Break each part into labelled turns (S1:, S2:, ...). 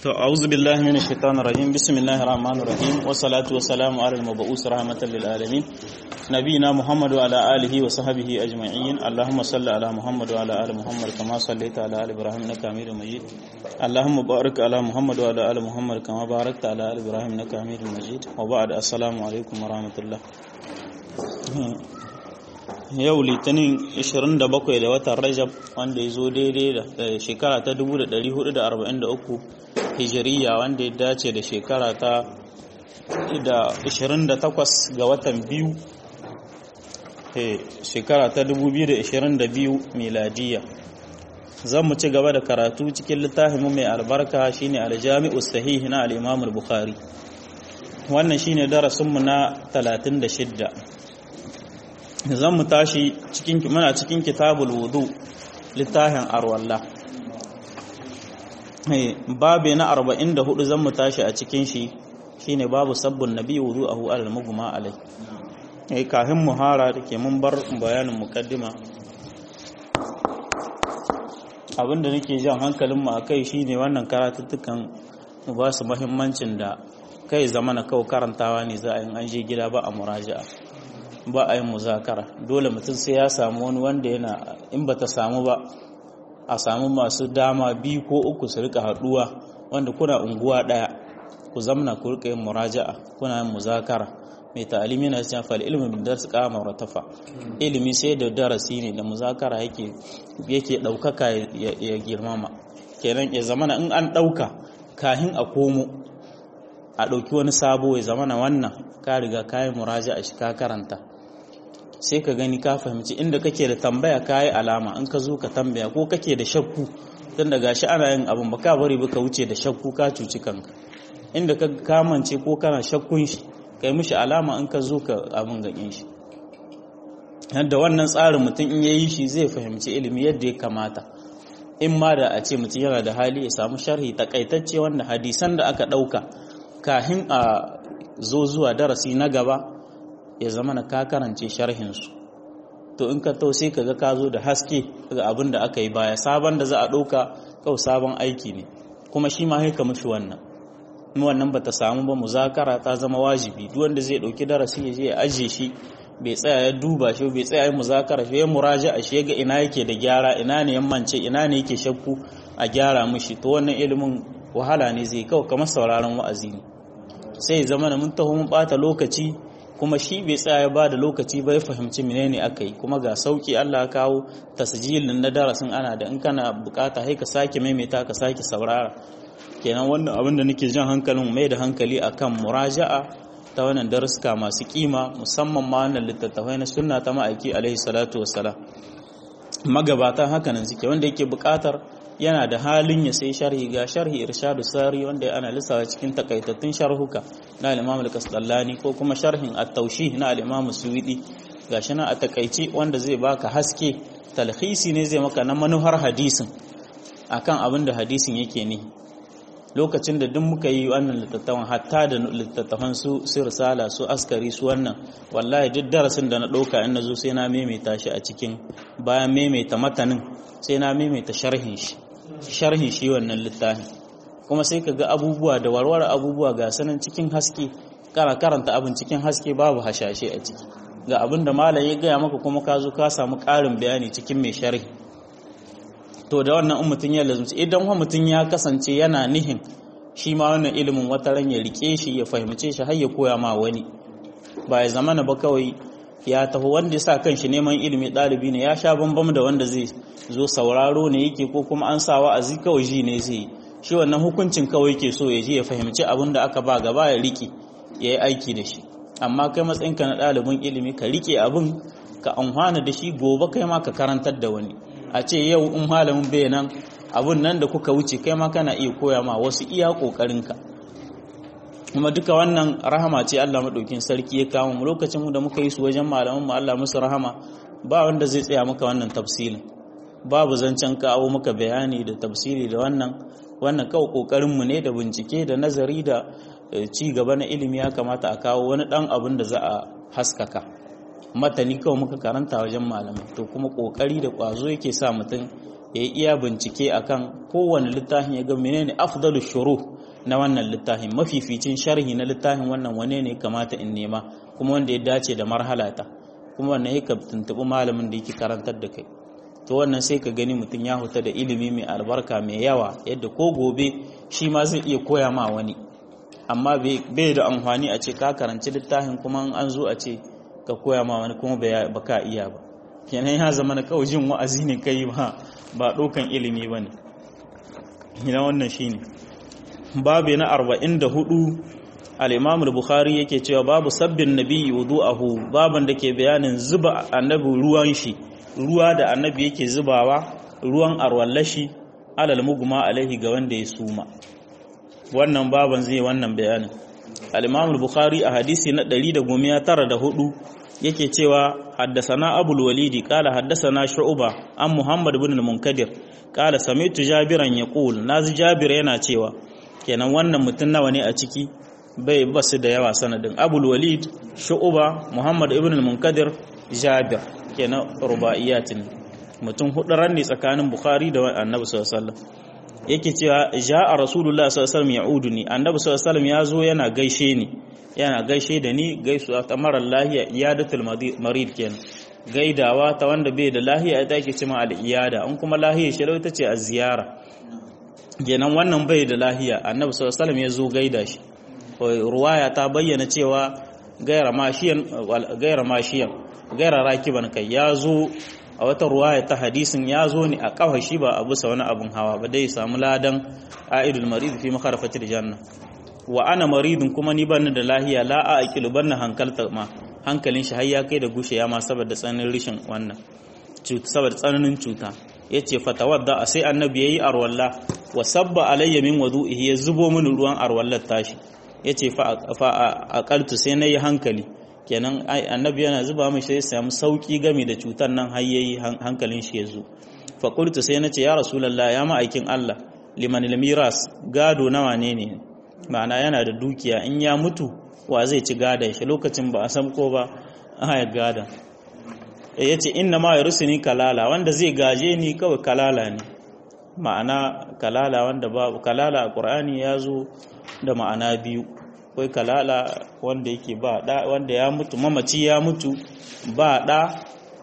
S1: To a'udhu billahi minash shaitanir rajim bismillahir rahmanir rahim wassalatu wassalamu ala al-mab'us rahmatan lil alamin nabiyina muhammad wa ala alihi wa sahbihi ajma'in allahumma salli ala muhammad wa ala ali muhammad kama sallaita ala ali ibrahim innaka hamidum majid allahumma barik ala muhammad wa ala ali muhammad kama barakta ala ali ibrahim innaka hamidum majid wa ba'd assalamu alaikum wa rahmatullah yau litinin 27 da watan rajab wanda ya zo daidai da shekara ta 1443 hijiriya wanda ya dace da shekara ta 28 ga watan biyu shekara ta 2022 miladiya zan mu ci gaba da karatu cikin littafinmu mai albarka shine aljami'u sahih na al-imam al-bukhari wannan shine darasinmu na 36 zan mu tashi cikin muna cikin kitabul wudu littafin arwallah babe na 44 zan mu tashi a cikin shi shine babu sabbin nabi wudu'ahu alal mugma alai eh kafin muhara dake mun bar bayanin mukaddima abinda nake jan hankalin mu akai shine wannan karatuttukan mu ba su muhimmancin da kai zamana kawai karantawa ne za a yi an je gida ba a muraja'a ba a yin muzakara dole mutum sai ya samu wani wanda yana in ba ta samu ba a samu masu dama biyu ko uku su rika haduwa wanda kuna unguwa daya ku zamna ku rika yin muraja'a kuna yin muzakara mai ta'alimi na cewa fal ilmi bin dars qama ratafa ilimi sai da darasi ne da muzakara yake yake daukaka ya girmama kenan ya zamana in an dauka kahin a komo a dauki wani sabo ya zamana wannan ka riga kayi muraja'a shi ka karanta sai ka gani ka fahimci inda kake da tambaya kayi alama in ka zo ka tambaya ko kake da shakku tun da gashi ana yin abin ba ka bari ba ka wuce da shakku ka cuci kanka inda ka kamance ko kana shakkun shi kai mishi alama in ka zo ka abin ganin shi yadda wannan tsarin mutum in yayi shi zai fahimci ilimi yadda ya kamata in ma da a ce mutum yana da hali ya samu sharhi takaitacce wanda hadisan da aka ɗauka kahin a zo zuwa darasi na gaba ya zama na ka karance sharhinsu to in ka tau sai ka ga ka zo da haske ga abin da aka yi baya sabon da za a ɗauka kawai sabon aiki ne kuma shi ma haika mashi wannan in wannan ba ta samu ba muzakara ta zama wajibi duk wanda zai ɗauki darasi ya je ya ajiye shi bai tsaya ya duba shi bai tsaya ya muzakara shi ya muraja a shi ga ina yake da gyara ina ne yammance ina ne yake shakku a gyara mishi to wannan ilimin wahala ne zai kawai kamar sauraron wa'azi ne sai zama da mun taho mun bata lokaci kuma shi bai tsaya ya bada lokaci ba ya fahimci menene aka yi kuma ga sauki Allah ya kawo tasjilin na darasin ana da in kana bukata sai ka sake maimaita ka sake saurara kenan wannan abin da nake jan hankalin mai da hankali akan muraja'a ta wannan daruska masu kima musamman ma wannan littattafai na sunna ta ma'aiki alaihi salatu wassalam magabatan hakanan suke wanda yake bukatar yana da halin ya sai sharhi ga sharhi irshadu sari wanda ana lissawa cikin takaitattun sharhuka na al-imam al-kasdallani ko kuma sharhin at-tawshih na al-imam suwidi gashi na a takaici wanda zai baka haske talhisi ne zai maka na manuhar hadisin akan abin da hadisin yake ne lokacin da duk muka yi wannan littattafan hatta da littattafan su su risala su askari su wannan wallahi duk darasin da na ɗauka in na zo sai na maimaita shi a cikin bayan maimaita matanin sai na maimaita sharhin shi sharhin shi wannan littafin kuma sai ka ga abubuwa da warware abubuwa ga sanan cikin haske kana karanta abin cikin haske babu hashashe a ciki ga abin da malam ya gaya maka kuma ka zo ka samu ƙarin bayani cikin mai sharhi to da wannan in mutum ya lazumci idan wa mutum ya kasance yana nihin shi ma wannan ilimin wata ran ya rike shi ya fahimce shi har ya koya ma wani ba ya zamana ba kawai ya taho wanda ya sa kanshi neman ilimi ɗalibi ne ya sha bambam da wanda zai zo sauraro ne yake ko kuma an sa wa'azi kawai ji ne zai shi wannan hukuncin kawai yake so ya je ya fahimci abin da aka ba gaba ya rike ya yi aiki da shi amma kai matsayinka na ɗalibin ilimi ka rike abin ka amfana da shi gobe kai ma ka karantar da wani a ce yau in malamin bai nan abun nan da kuka wuce kai ma kana iya koya ma wasu iya ƙoƙarinka kuma duka wannan rahama ce Allah maɗaukin sarki ya kawo mu lokacin mu da muka yi su wajen malaman mu Allah musu rahama ba wanda zai tsaya maka wannan tafsilin babu zancen kawo maka bayani da tafsiri da wannan wannan kawai kokarin mu ne da bincike da nazari da ci gaba na ilimi ya kamata a kawo wani dan abin da za a haskaka matani kawai muka karanta wajen malamai to kuma kokari da kwazo yake sa mutum ya yi iya bincike akan kowane littafin ya ga menene afdalu shuru na wannan littafin mafificin sharhi na littafin wannan wane ne kamata in nema kuma wanda ya dace da marhalata kuma wannan ya ka tuntuɓi malamin da yake karantar da kai to wannan sai ka gani mutum ya huta da ilimi mai albarka mai yawa yadda ko gobe shi ma zai iya koya ma wani amma bai da amfani a ce ka karanci littafin kuma an zo a ce ka koya ma wani kuma ba ka iya ba kenan ya zama na kawai jin wa'azi ne kai ba ba ɗaukan ilimi ba ne ina wannan shi ne babu na arba'in da hudu al'imamul bukhari yake cewa babu sabbin nabi wudu'ahu baban da ke bayanin zuba annabi ruwan shi ruwa da annabi yake zubawa ruwan arwallashi alal muguma alaihi ga wanda ya suma wannan baban zai wannan bayanin al-imam bukhari a hadisi na 194 yake cewa haddasana abul walidi qala haddasana shu'ba an muhammad ibn al-munkadir qala sami'tu jabiran yaqul nazi jabir yana cewa kenan wannan mutun nawa ne a ciki bai basu da yawa sanadin abul walid shu'ba muhammad ibn al-munkadir jabir kenan rubaiyatin mutum hudu ranne tsakanin bukhari da annabi sallallahu alaihi wasallam yake cewa ja'a rasulullah sallallahu alaihi wasallam ya'uduni annabi sallallahu alaihi wasallam yazo yana gaishe ni yana gaishe da ni gaisuwa ta marar lahiya iyadatul marid kenan gaidawa ta wanda bai da lahiya ita ake cewa al-iyada an kuma lahiya shi ita ce az-ziyara kenan wannan bai da lahiya annabi sallallahu alaihi wasallam yazo gaida shi ruwaya ta bayyana cewa gaira mashiyan gaira mashiyan gaira rakiban kai yazo a wata ruwaya ta hadisin ya zo ne a kafa shi ba a bisa wani abun hawa ba dai samu ladan a'idul marid fi makharafatil janna wa ana maridun kuma ni ban da lahiya la a aqilu ban hankalta ma hankalin shi har ya kai da gushe ya ma saboda tsananin rishin wannan cuta saboda tsananin cuta yace fatawadda sai annabi yayi arwalla wa sabba alayya min wudu'ihi ya zubo mini ruwan arwallar tashi yace fa fa aqaltu sai nayi hankali kenan annabi yana zuba mai sai samu sauki game da cutar nan har yayi hankalin shi ya zo fa qultu sai nace ya rasulullah ya ma'aikin Allah liman miras gado nawa ne ne ma'ana yana da dukiya in ya mutu wa zai ci gadon shi lokacin ba a san ko ba aya gada ya ce inna ma ni kalala wanda zai gaje ni kawai kalala ne ma'ana kalala wanda babu kalala a ƙur'ani ya zo da ma'ana biyu akwai kalala wanda yake ba da wanda ya mutu mamaci ya mutu ba da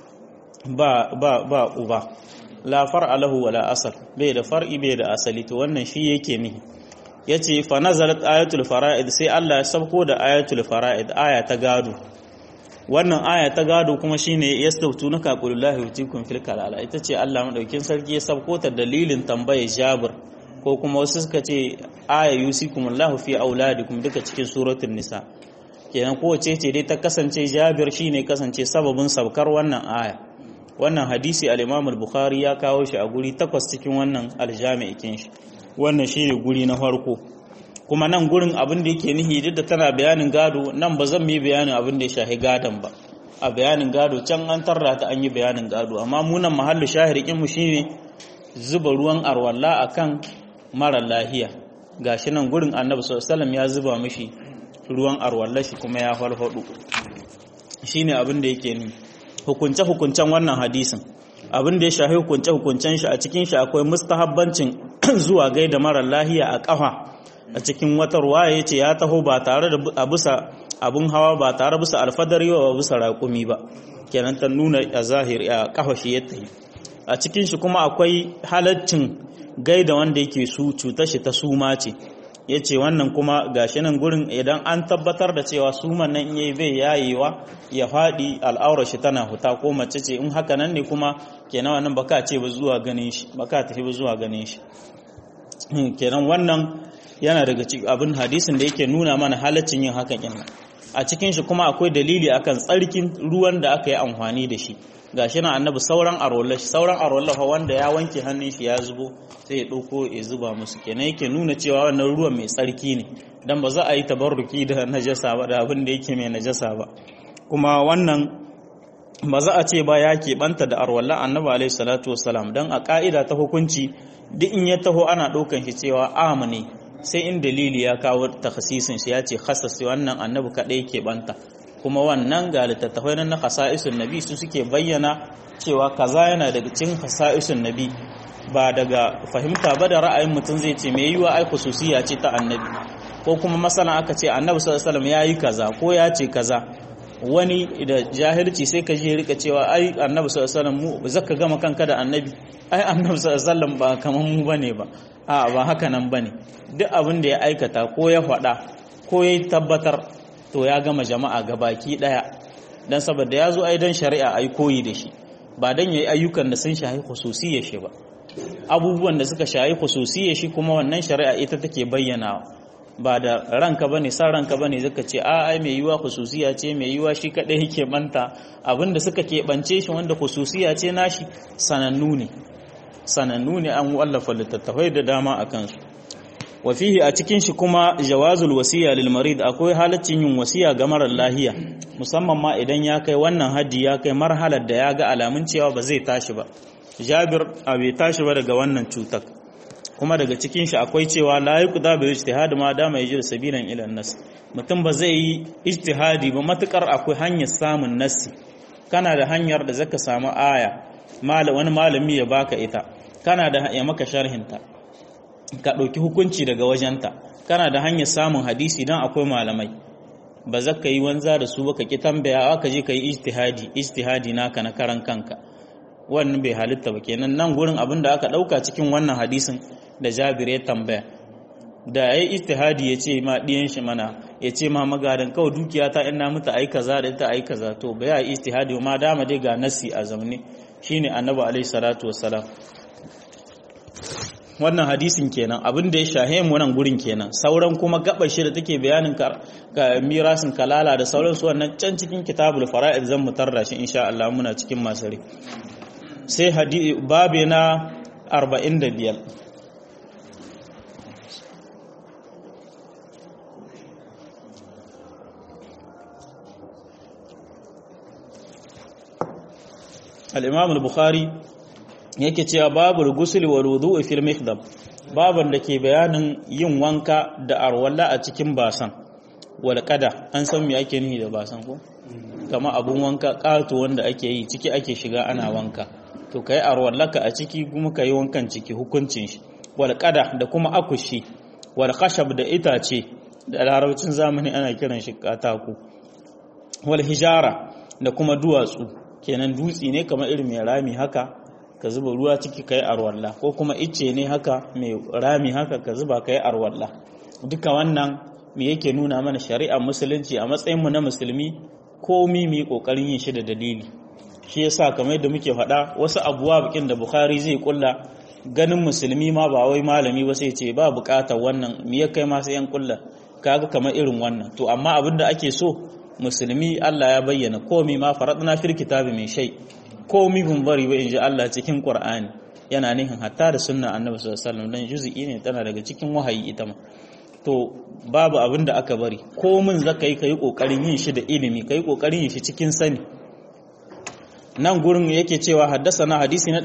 S1: ba ba ba uba la far'a lahu wala asal bai da far'i bai da asali to wannan shi yake nihi yace fa nazalat ayatul fara'id sai Allah ya sabko da ayatul fara'id aya ta gado wannan aya ta gado kuma shine yastautunaka qulullahi yutikum fil kalala ita ce Allah madaukin sarki ya sabko ta dalilin tambayar Jabir ko kuma wasu suka ce aya yusikumullahu fi auladikum duka cikin suratul nisa kenan kowace ce dai ta kasance Jabir shine kasance sababin sabkar wannan aya wannan hadisi al-Imam al-Bukhari ya kawo shi a guri takwas cikin wannan aljami'ikin shi wannan shine guri na farko kuma nan gurin abin da yake nihi duk da tana bayanin gado nan ba zan yi bayanin abin da ya shahi gadon ba a bayanin gado can an tarra ta an yi bayanin gado amma mu nan mahallu shahirikin mu shine zuba ruwan arwalla akan mara lahiya gashi nan gurin annabi sallallahu ya zuba mishi ruwan arwalla shi kuma ya farfado shine abin da yake ni hukunce hukuncen wannan hadisin abin da ya shahi hukunce hukuncen shi a cikin shi akwai mustahabbancin zuwa gaida mara lahiya a kafa a cikin wata ruwaya yace ya taho ba tare da a bisa abun hawa ba tare bisa alfadari ba bisa raƙumi ba kenan ta nuna a zahiri a kafa shi yadda a cikin shi kuma akwai halaccin gaida wanda yake su cutar shi ta suma ce yace wannan kuma gashi nan gurin idan an tabbatar da cewa suman nan yayi bai yayewa ya faɗi al'aurar shi tana huta ko mace ce in haka nan ne kuma kenan wannan baka ce ba zuwa ganin shi baka tafi ba zuwa ganin shi kenan wannan yana daga cikin abin hadisin da yake nuna mana halaccin yin hakan kin a cikin shi kuma akwai dalili akan tsarkin ruwan da aka yi amfani da shi gashi na annabi sauran arwallah sauran arwallah wanda ya wanke hannun shi ya zubo sai ya dauko ya zuba musu kenan yake nuna cewa wannan ruwan mai tsarki ne dan ba za a yi tabarruki da najasa ba da abin da yake mai najasa ba kuma wannan ba za a ce ba ya keɓanta da arwallah annabi alaihi salatu wassalam dan a ka'ida ta hukunci duk in ya taho ana ɗaukan shi cewa amu ne sai in dalili ya kawo takhasisin shi ya ce khasasi wannan annabi kaɗai yake banta kuma wannan ga littattafai na khasa'isun nabi su suke bayyana cewa kaza yana daga cikin khasa'isun nabi ba daga fahimta ba da ra'ayin mutum zai ce mai yiwa ai khususiya ce ta annabi ko kuma masalan aka ce annabi sallallahu alaihi wasallam yayi kaza ko ya ce kaza wani da jahilci sai ka je rika cewa ai annabi sallallahu alaihi wasallam mu zaka gama kanka da annabi ai annabi sallallahu alaihi wasallam ba kaman mu bane ba a ba haka nan bane duk abin da ya aikata ko ya faɗa ko ya tabbatar to ya gama jama'a gabaki daya dan saboda ya zo ai dan shari'a ai koyi da shi ba dan yayi ayyukan da sun shahi khususiyar shi ba abubuwan da suka shahi khususiyar shi kuma wannan shari'a ita take bayyana ba da ranka bane san ranka bane zaka ce a ai mai yiwa khususiya ce mai yiwa shi kadai yake manta abinda suka keɓance shi wanda khususiya ce nashi sanannu ne sanannu ne an wallafa littattafai da dama a kansu wa fihi a cikin shi kuma jawazul wasiya lil marid akwai halaccin yin wasiya ga marar lahiya musamman ma idan ya kai wannan haddi ya kai marhalar da ya ga alamun cewa ba zai tashi ba jabir a bai tashi ba daga wannan cutar kuma daga cikin shi akwai cewa la yuqda bi ijtihad ma dama yajid sabilan ila nas mutum ba zai yi ijtihadi ba matukar akwai hanyar samun nassi kana da hanyar da zaka samu aya wani malami ya baka ita kana da ya maka sharhinta ka ɗauki hukunci daga wajenta kana da hanyar samun hadisi don akwai malamai ba za ka yi wanza da su ba ka ki tambaya ka je ka yi ijtihadi ijtihadi naka na karan kanka wannan bai halitta ba kenan nan gurin abin da aka ɗauka cikin wannan hadisin da jabir ya tambaya da ya yi ijtihadi ya ce ma ɗiyan shi mana ya ce ma magadan kawai dukiya ta ina mutu ai kaza da ita ai kaza to ba ya yi ijtihadi ma dama dai ga nasi a zamne shine annabi alaihi salatu wassalam wannan hadisin kenan abin da ya shahe mu nan gurin kenan sauran kuma gabar shi da take bayanin ka mirasin kalala da sauran su wannan can cikin kitabul fara'id zan mutar da shi insha Allah muna cikin masari sai hadisi babe na 45 al-imam al-bukhari yake cewa babu gusul wa wudu'i fil mikhdab baban da ke bayanin yin wanka da arwalla a cikin basan wal qada an san me ake nihi da basan ko kama abun wanka ƙato wanda ake yi ciki ake shiga ana wanka to kai arwallaka a ciki kuma kai wankan ciki hukuncin shi wal qada da kuma akushi wal khashab da itace da larabcin zamani ana kiran shi katako wal hijara da kuma duwatsu kenan dutsi ne kamar irin mai rami haka ka zuba ruwa ciki ka yi arwalla ko kuma icce ne haka mai rami haka ka zuba ka yi arwalla duka wannan me yake nuna mana shari'ar musulunci a matsayinmu na musulmi komi mu yi ƙoƙarin yin shi da dalili shi yasa kamar yadda muke faɗa wasu abuwa bikin da bukhari zai kulla ganin musulmi ma ba wai malami ba sai ce ba buƙatar wannan me ya kai ma sai yan kulla kaga kamar irin wannan to amma abin da ake so musulmi Allah ya bayyana komi ma faradna fil kitabi min shay komi bun bari ba inji Allah cikin Qur'ani yana nihin hatta da sunna Annabi sallallahu alaihi wasallam dan juz'i ne tana daga cikin wahayi ita ma to babu abin da aka bari komin zaka yi kai kokarin yin shi da ilimi kai kokarin yin shi cikin sani nan gurin yake cewa haddasana hadisi na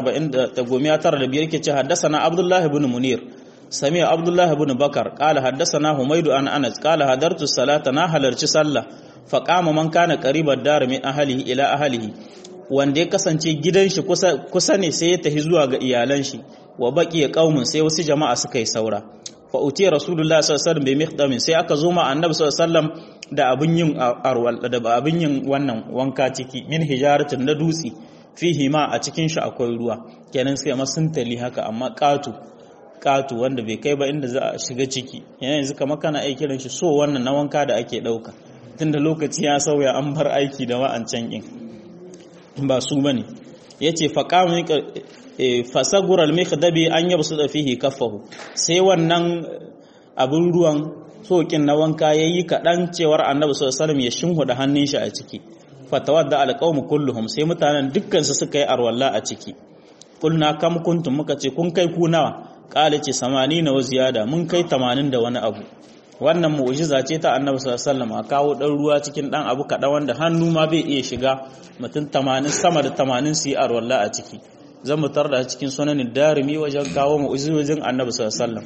S1: 149 yake cewa haddasana Abdullah ibn Munir sami Abdullah ibn Bakar qala haddasana Humaydu an Anas qala hadartu salata na halarci sallah fa qama man kana qariban dar min ahlihi ila ahlihi wanda ya kasance gidan shi kusa ne sai ya tafi zuwa ga iyalan shi wa baki ya kaumun sai wasu jama'a suka yi saura fa uti rasulullahi sallallahu alaihi wasallam bi miqdamin sai aka zo ma annabi sallallahu alaihi wasallam da abin yin arwal da abin yin wannan wanka ciki min hijaratin na dutsi fihi ma a cikin shi akwai ruwa kenan sai ma sun tali haka amma katu katu wanda bai kai ba inda za a shiga ciki yana yanzu kamar kana aiki kiran shi so wannan na wanka da ake dauka tunda lokaci ya sauya an bar aiki da wa'ancan din ba su bane yace faqamu fasagura al-mikhdabi an yabsuda fihi kaffahu sai wannan abin ruwan sokin na wanka yayi kadan cewar annabi sallallahu alaihi wasallam ya shinhuda hannun shi a ciki fatawadda al-qaum kulluhum sai mutanen dukkan su suka yi arwalla a ciki kulna kam kuntum muka ce kun kai ku nawa qala ce 80 wa ziyada mun kai 80 da wani abu wannan mu'jiza ce ta annabi sallallahu alaihi wasallam a kawo dan ruwa cikin dan abu kadan wanda hannu ma bai iya shiga mutum 80 sama da 80 su yi arwalla a ciki zan mu tarda cikin sunanin darimi wajen kawo mu'ujizojin annabi sallallahu alaihi wasallam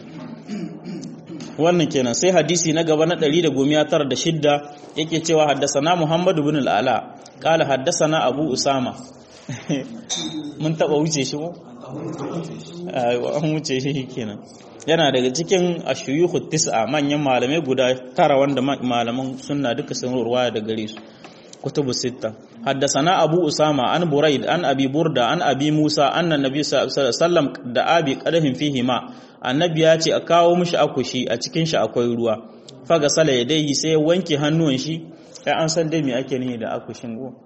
S1: wannan kenan sai hadisi na gaba na 196 yake cewa haddasana Muhammad ibn al-Ala qala haddasana Abu Usama mun taba wuce shi mu an wuce shi kenan yana daga cikin ashuyuhu tis'a manyan malamai guda tara wanda malaman sunna duka sun ruwaya da gare su kutubu sitta haddasana abu usama an buraid an abi burda an abi musa annan nabi sallallahu alaihi wasallam da abi qadahin fihi ma annabi ya ce a kawo mishi akushi a cikin shi akwai ruwa faga sala yadayhi sai ya wanke hannuwan shi sai an san dai me ake nihi da akushin go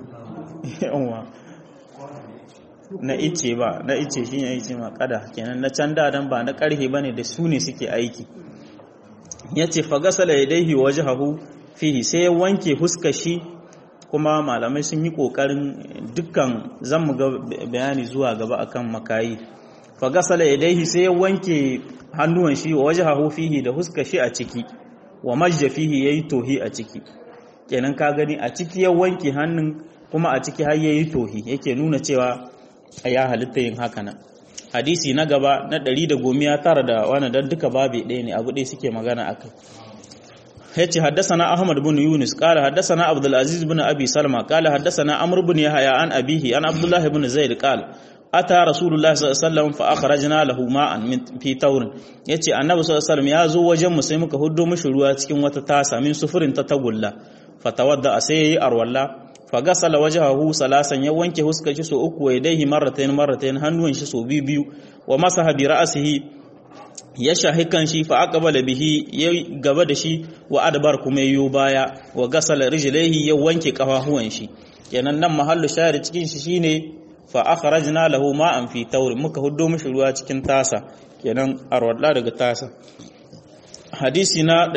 S1: na ice ba na ice shi ne ice ma kada kenan na can dadan ba na karhe bane da su ne suke aiki yace fagasala yadayhi wajhahu fihi sai ya wanke huskar shi kuma malamai sun yi kokarin dukkan zan mu ga bayani zuwa gaba akan makayi fagasala yadayhi sai ya wanke hannuwan shi wajhahu fihi da huskar shi a ciki wa majja fihi yayi tohi a ciki kenan ka gani a ciki ya wanke hannun kuma a ciki har yayi tohi yake nuna cewa ya halitta yin haka nan hadisi na gaba na ɗari da gomiya tara da wani don duka babe ɗaya ne abu ɗaya suke magana a kai yace haddasana ahmad bin yunus qala haddasana abdul aziz bin abi salma qala haddasana amr bin yahya an abihi an abdullah bin zaid qala ata rasulullah sallallahu alaihi wasallam fa akhrajna lahu ma'an min fi tawr yace annabi sallallahu alaihi wasallam ya zo wajen mu sai muka huddo mishi ruwa cikin wata tasa min sufurin ta tagulla fatawadda sai yayi arwalla fagasala wajahahu salasan ya wanke huskar shi so uku wa yadayhi marratayn marratayn hannuwan shi so biyu biyu wa masaha bi ra'sihi ya shahi kan shi fa aqbala bihi ya gaba da shi wa adbar kuma yayo baya wa gasala rijlaihi ya wanke kafafuwan shi kenan nan mahallu shahid cikin shi shine fa akhrajna lahu ma'an fi tawr muka huddo mishi ruwa cikin tasa kenan arwalla daga tasa hadisi na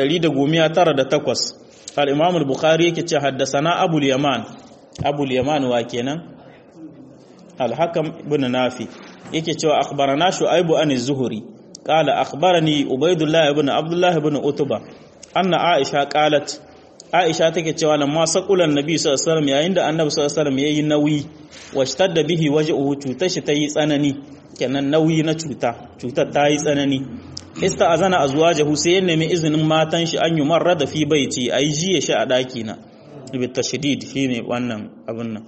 S1: 198 al-imam al-bukhari yake ce haddasana abu al-yaman abu al-yaman wa kenan al-hakam ibn nafi yake cewa akhbarana shu'aibu an az-zuhri qala akhbarani ubaydullah ibn abdullah ibn utba anna aisha qalat aisha take cewa lamma saqulan nabi sallallahu alaihi wasallam yayin da annabi sallallahu alaihi wasallam yayi nauyi washtadda bihi waj'uhu cutar shi tayi tsanani kenan nauyi na cuta cutar tayi tsanani ista'azana azwajahu sai ya nemi izinin matan shi an yi marra da fi baiti ayi jiye shi a daki na bi tashdid shine wannan abun nan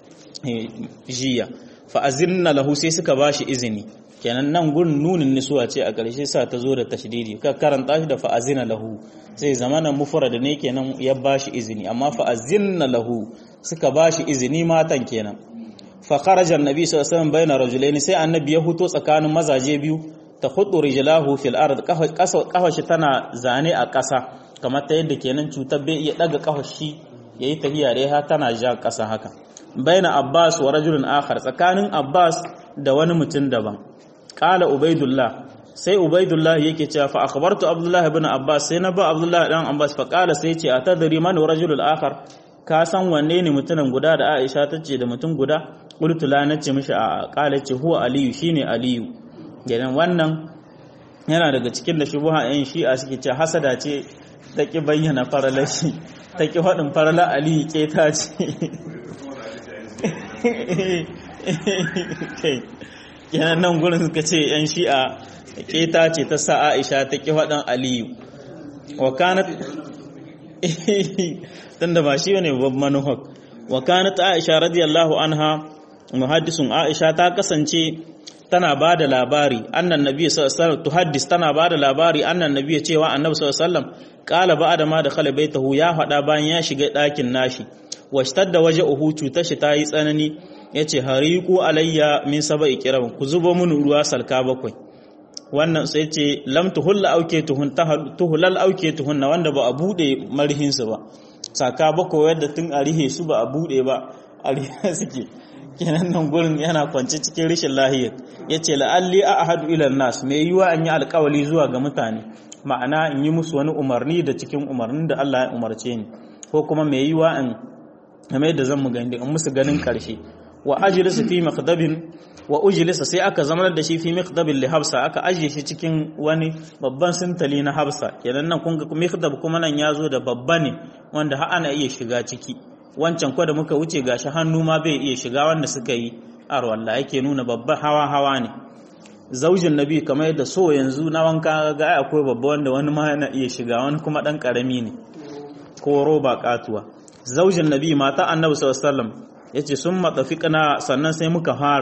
S1: jiya fa azinna lahu sai suka bashi izini kenan nan gurin nunin nisuwa ce a ƙarshe sa ta zo da tashdidi ka karanta shi da fa azina lahu sai zamana mufrad ne kenan ya bashi izini amma fa azinna lahu suka bashi izini matan kenan fa kharaja annabi sallallahu alaihi wasallam bayna rajulaini sai annabi ya huto tsakanin mazaje biyu ta hudu rijlahu fil ard kafa shi tana zane a ƙasa kamar ta yadda kenan cutar bai iya daga kafa shi yayi tahiya dai ha tana ja ƙasa haka baina abbas wa rajulun akhar tsakanin abbas da wani mutum daban qala ubaidullah sai ubaidullah yake cewa fa akhbartu abdullah ibn abbas sai na ba abdullah dan abbas fa qala sai ce atadri man rajulul akhar ka san wanne ne mutumin guda da aisha tace da mutum guda qultu la nace mishi a qala ce huwa aliyu shine aliyu gidan wannan yana daga cikin da shubuha yan shi'a suke ce hasada ce ta ki bayyana faralar shi ta ki faɗin faralar aliyu keta ce yana nan gurin suka ce yan shi'a keta ce ta sa aisha ta ki faɗin aliyu wa kanat tunda ba shi ne babban manuhak wa kanat aisha radiyallahu anha muhaddisun aisha ta kasance tana ba da labari annan nabi sallallahu tuhaddis tana ba da labari annan nabi cewa annabi sallallahu alaihi wasallam qala ba'da ma dakhala baitahu ya fada bayan ya shiga ɗakin nashi washtadda waja'uhu cutar shi tayi tsanani yace hariqu alayya min sab'i kiram ku zubo mun ruwa salka bakwai wannan sai ce lam tuhulla auke tuhun tuhulal auke tuhunna wanda ba a bude marhin su ba saka bakwai yadda tun a rihe su ba a bude ba a rihe suke kenan nan gurin yana kwance cikin rashin lahiya ya ce la'alli a ahadu ilan nas mai yiwa an yi alkawali zuwa ga mutane ma'ana in yi musu wani umarni da cikin umarnin da Allah ya umarce ni ko kuma mai yiwa in game da zan mu gani in musu ganin karshe wa ajlisu fi maqdabin wa ujlisa sai aka zama da shi fi miqdabin li habsa aka ajiye shi cikin wani babban sintali na habsa kenan nan kun ga miqdab kuma nan ya zo da babba ne wanda har ana iya shiga ciki wancan kwa da muka wuce gashi hannu ma bai iya shiga wanda suka yi arwalla yake nuna babban hawa hawa ne zaujin nabi kamar yadda so yanzu na wanka ga akwai babba wanda wani ma yana iya shiga wani kuma dan karami ne ko roba katuwa zaujin nabi mata annabi sallallahu alaihi wasallam yace sun matafiqna sannan sai muka fara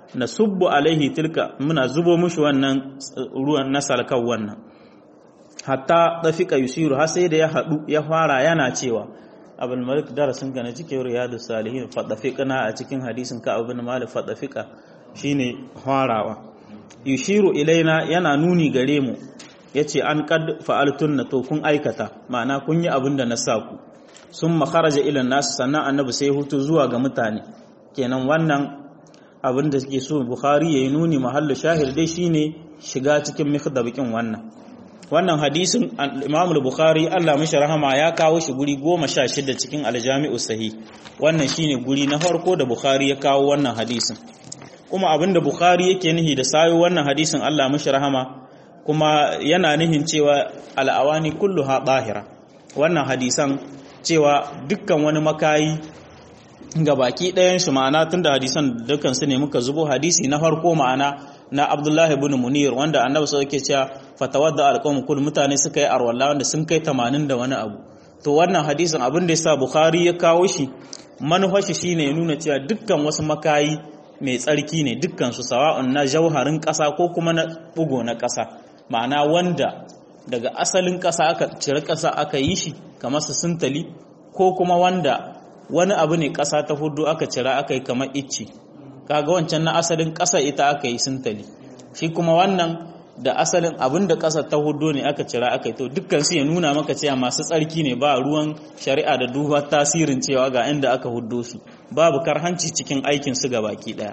S1: na subbu alaihi tilka muna zubo mushi wannan ruwan na salkan wannan hatta dafika yusiru har sai da ya hadu ya fara yana cewa abul malik darasin ka na cikin riyadu salihin fadafiqna a cikin hadisin ka abul malik fadafiqa shine farawa yushiru ilaina yana nuni gare mu yace an kad fa'altun na to kun aikata ma'ana kun yi abin da na sa ku sun makaraja ilan nasu sannan annabi sai hutu zuwa ga mutane kenan wannan abin da suke so bukhari ya yi nuni mahallu shahir dai shine shiga cikin mikdabikin wannan wannan hadisin imam bukhari Allah mishi rahama ya kawo shi guri goma sha shida cikin aljami'u sahih wannan shine guri na farko da bukhari ya kawo wannan hadisin kuma abin da bukhari yake nihi da sayo wannan hadisin Allah mishi rahama kuma yana nihin cewa al'awani kulluha bahira wannan hadisan cewa dukkan wani makayi ga baki ɗayan shi ma'ana tun da hadisan dukkan su ne muka zubo hadisi na farko ma'ana na Abdullahi ibn Munir wanda Annabi sai yake cewa fatawadda alqawm kul mutane suka yi arwalla wanda sun kai 80 da wani abu to wannan hadisin abin da yasa Bukhari ya kawo shi manufar shi shine ya nuna cewa dukkan wasu makayi mai tsarki ne dukkan su sawa'un na jauharin ƙasa ko kuma na bugo na ƙasa ma'ana wanda daga asalin ƙasa aka cire ƙasa aka yi shi kamar su sintali ko kuma wanda wani abu ne ƙasa ta hudu aka cira aka yi kamar icci kaga wancan na asalin ƙasa ita aka yi sintali shi kuma wannan da asalin abin da ƙasa ta hudu ne aka cira aka yi to dukkan su ya nuna maka cewa masu tsarki ne ba ruwan shari'a da duba tasirin cewa ga inda aka hudo su babu karhanci cikin aikin su ga baki ɗaya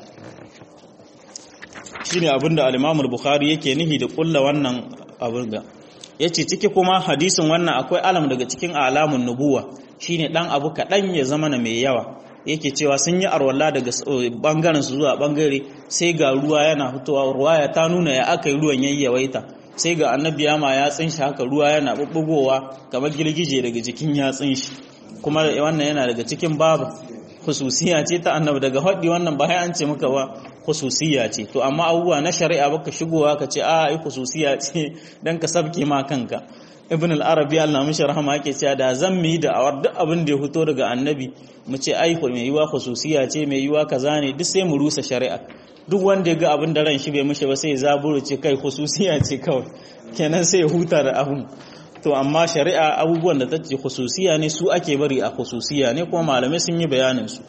S1: shine abin da al-Imam bukhari yake nihi da kulla wannan abin ga yace ciki kuma hadisin wannan akwai alam daga cikin alamun nubuwa shine dan abu kaɗan ya zama na mai yawa yake cewa sun yi arwalla daga bangaren su zuwa bangare sai ga ruwa yana fitowa ruwaya ta nuna ya aka yi ruwan yayyawaita sai ga annabi yama ya tsinshi haka ruwa yana bubbugowa kamar girgije daga jikin ya tsinshi kuma wannan yana daga cikin babu khususiya ce ta annabi daga haɗi wannan ba an ce muka ba khususiya ce to amma abubuwa na shari'a baka shigowa ka ce a ai khususiya ce dan ka sabke ma kanka ibn al-arabi Allah mishi rahama yake cewa da zan mi da awar duk abin da ya fito daga annabi mu ce ai mai yiwa khususiya ce mai yiwa kaza ne duk sai mu rusa shari'a duk wanda ya ga abin da ran shi bai mishi ba sai ya zaburo ce kai khususiya ce kawai kenan sai ya huta da abun to amma shari'a abubuwan da ta ce khususiya ne su ake bari a khususiya ne kuma malamai sun yi bayanin su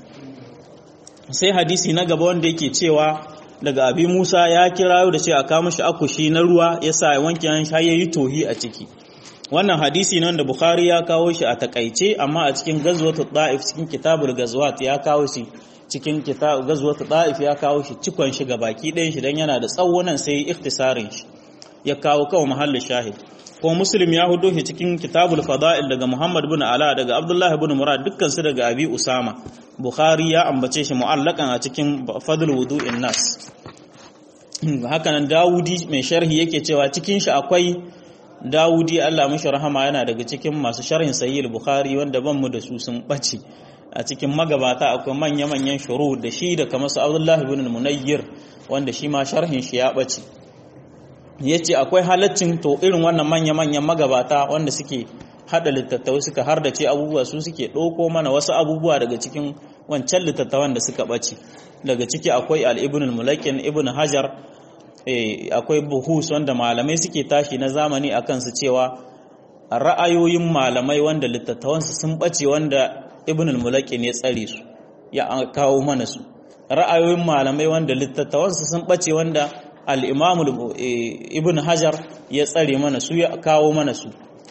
S1: sai hadisi na gaba wanda yake cewa daga abi Musa ya kira da ce a kawo mishi akushi na ruwa yasa ya wanke han ya yi tohi a ciki wannan hadisi ne wanda Bukhari ya kawo shi a takaice amma a cikin gazwatu da'if cikin kitabul gazwat ya kawo shi cikin kitab gazwatu da'if ya kawo shi cikon shi baki ɗayan shi dan yana da tsawo nan sai ikhtisarin shi ya kawo kawo mahallin shahid ko muslim ya hudo shi cikin kitabul fada'il daga Muhammad bin Ala daga Abdullah ibn Murad dukkan su daga Abi Usama Bukhari ya ambace shi mu'allakan a cikin fadl wudu'in nas haka nan Dawudi mai sharhi yake cewa cikin shi akwai Dawudi Allah mishi rahama yana daga cikin masu sharhin sahih Bukhari wanda ban mu da su sun bace a cikin magabata akwai manya-manyan shuru da shi da kamar su Abdullah ibn Munayyir wanda shi ma sharhin shi ya bace yace akwai halaccin to irin wannan manya-manyan magabata wanda suke hada littattafai suka har da ce abubuwa su suke ɗauko mana wasu abubuwa daga cikin wancan littattafan da suka ɓace daga ciki akwai al-ibn al-mulakin ibn hajar akwai buhus wanda malamai suke tashi na zamani a kansu cewa ra'ayoyin malamai wanda littattafansu sun ɓace wanda ibn al-mulakin ya tsare su ya kawo mana su ra'ayoyin malamai wanda littattafansu sun ɓace wanda al-imam ibn hajar ya tsare mana su ya kawo mana su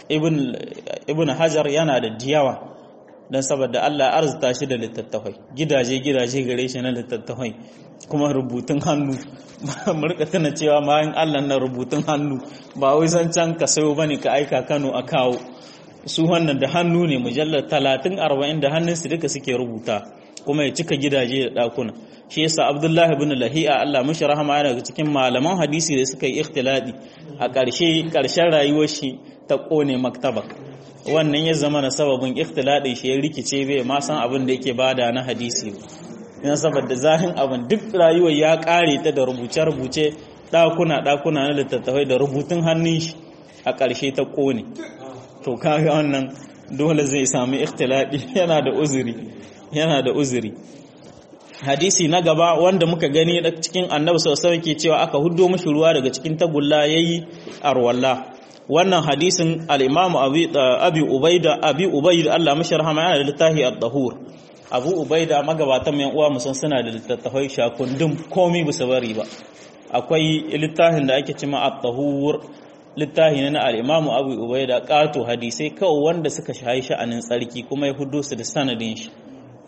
S1: ibn hajar yana da diyawa don saboda Allah arzuta shi da littattafai gidaje-gidaje gare shi na littattafai kuma rubutun hannu murka tana cewa bayan Allah na rubutun hannu ba wai san can ka sayo bane ka aika Kano a kawo su wannan da hannu ne mujallar talatin arba'in da hannunsu duka suke rubuta kuma ya cika gidaje da ɗakuna shi yasa abdullahi ibn lahi'a Allah mashi rahama yana daga cikin malaman hadisi da suka yi ikhtiladi a ƙarshe ƙarshen rayuwar shi ta ƙone maktaba wannan ya zama na sababin ikhtiladin shi ya rikice bai ma san abin da yake bada na hadisi ba yana saboda zahin abin duk rayuwar ya ƙare ta da rubuce-rubuce ɗakuna ɗakuna na littattafai da rubutun hannun shi a ƙarshe ta ƙone to kaga wannan dole zai sami ikhtiladi yana da uzuri yana da uzuri hadisi na gaba wanda muka gani da cikin annabi sallallahu alaihi ke cewa aka huddo mishi ruwa daga cikin tagulla yayi arwalla wannan hadisin al-imam abi abi ubaida abi ubaida Allah mashi rahama yana da littafi ad-dahur abu ubaida magabatan mai uwa musan suna da littattafai shakundum komai bisa bari ba akwai littafin da ake cima at-tahur littafi ne na al-imam abu ubaida qato hadisai kawai wanda suka shayi sha'anin tsarki kuma ya huddo su da sanadin shi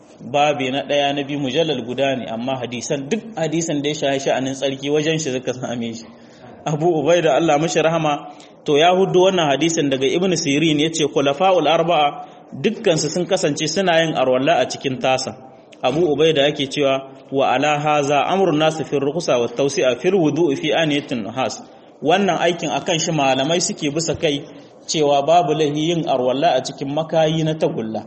S1: babi na ɗaya na biyu mujallal guda ne amma hadisan duk hadisan da ya shahi sha'anin tsarki wajen shi suka same shi abu ubai da Allah mashi rahama to ya hudu wannan hadisin daga ibn sirin ya ce khulafa'ul arba'a dukkansu sun kasance suna yin arwalla a cikin tasa abu ubai da yake cewa wa ala haza amrun nasu fi rukhsa wa tawsi'a fil wudu'i fi aniyatin has wannan aikin akan shi malamai suke bisa kai cewa babu lahi yin arwalla a cikin makayi na tagulla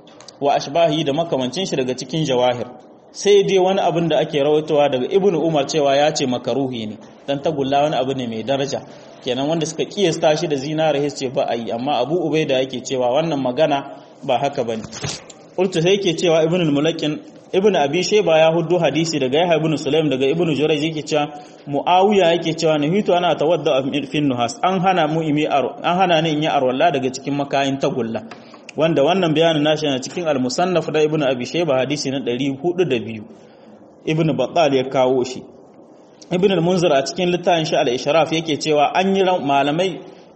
S1: wa ashbahi da makamancin shi daga cikin jawahir sai dai wani abin da ake rawaitowa daga ibnu umar cewa ya ce makaruhi ne dan tagulla wani abu ne mai daraja kenan wanda suka kiyasta shi da zinare ce ba a yi amma abu ubaida yake cewa wannan magana ba haka bane qultu sai yake cewa ibnu al-mulakin ibnu abi shayba ya huddu hadisi daga yahya ibn sulaim daga ibnu jurayj yake cewa muawiya yake cewa nahitu ana tawadda fi nuhas an hana mu imi an hana ni in yi arwalla daga cikin makayin tagulla wanda wannan bayanin nashi na cikin al-musannaf da ibnu abi shayba hadisi na 402 ibnu battal ya kawo shi ibnu al-munzir a cikin littafin shi al-ishraf yake cewa an yi malamai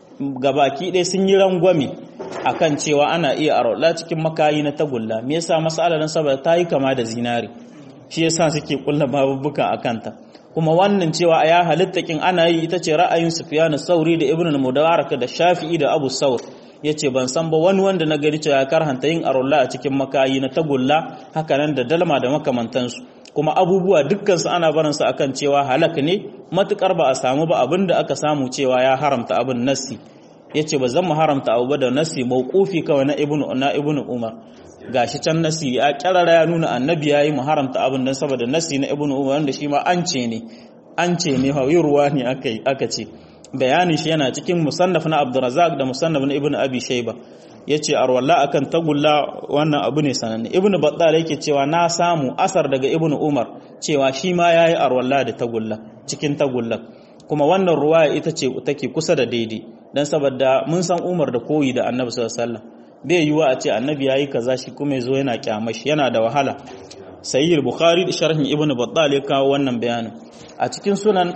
S1: gabaki ɗaya sun yi rangwame akan cewa ana iya arola cikin makayi na tagulla me yasa mas'alar nan saboda ta yi kama da zinari shi yasa suke kulla babubuka akan ta kuma wannan cewa ya halitta kin ana yi ita ce ra'ayin sufyan sauri da ibnu al-mudawarak da shafi'i da abu saur ya ce ban san ba wani wanda na gari cewa karhanta yin arola a cikin makayi na tagulla hakanan da dalma da makamantansu kuma abubuwa dukkansu ana barinsu akan cewa halak ne matukar ba a samu ba abin da aka samu cewa ya haramta abin nassi ya ce ba zan mu haramta abu ba da nassi mawqufi kawai na ibnu na ibnu umar gashi can nassi ya kirara ya nuna annabi yayi mu haramta abin dan saboda nassi na ibnu umar wanda shi ma an ce ne an ce ne ruwa ne aka aka ce bayanin shi yana cikin musannaf na Abdurrazzaq da musannaf na Ibn Abi Shayba yace arwalla akan tagulla wannan abu ne sananne Ibn Battal yake cewa na samu asar daga Ibn Umar cewa shi ma yayi arwalla da tagulla cikin tagulla kuma wannan ruwaya ita ce take kusa da daidai dan saboda mun san Umar da koyi da Annabi sallallahu alaihi wasallam bai yiwa a ce Annabi yayi kaza shi kuma yazo yana kyamashi yana da wahala Sahih Bukhari da sharhin Ibn Battal ya kawo wannan bayanin a cikin sunan